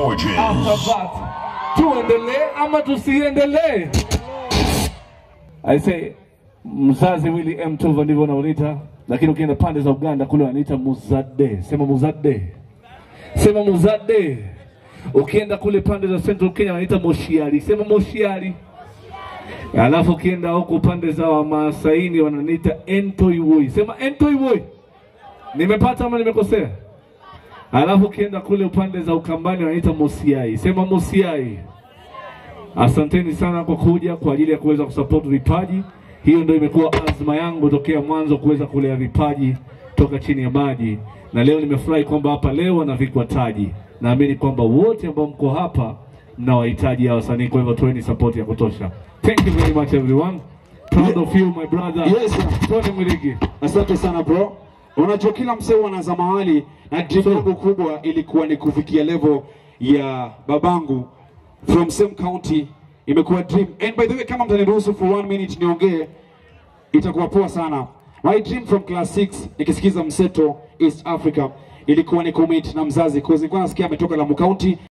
Georges. after that. Tuendelee ama tusiendelee? I say mzazi Willy M Tuva ndivyo wanaoita, lakini ukienda pande za Uganda kule wanaita Muzade. Sema Muzade, sema Muzade. Ukienda kule pande za Central Kenya wanaita Moshiari, sema Moshiari. Alafu ukienda huko pande za Wamaasaini wananiita Entoiwoi, sema Entoiwoi. Nimepata ama nimekosea? Alafu ukienda kule upande za Ukambani wanaita Mosiai, sema Mosiai. Asanteni sana kwa kuja kwa ajili ya kuweza kusupport vipaji. Hiyo ndio imekuwa azma yangu tokea mwanzo kuweza kulea vipaji toka chini ya maji, na leo nimefurahi kwamba hapa leo wanavikwa taji. Naamini kwamba wote ambao mko hapa mnawahitaji hawa wasanii, kwa hivyo toeni support ya kutosha. Thank you very much everyone. Proud of you my brother. Yes, sir. Tony Mwiligi. Asante sana bro. Unajua kila msee anaza mahali na dream yangu kubwa ilikuwa ni kufikia level ya babangu from same county, imekuwa dream. And by the way, kama mtaniruhusu for one minute niongee, itakuwa poa sana. My dream from class 6 nikisikiza mseto East Africa ilikuwa ni kumit na mzazi, cause nilikuwa nasikia ametoka Lamu County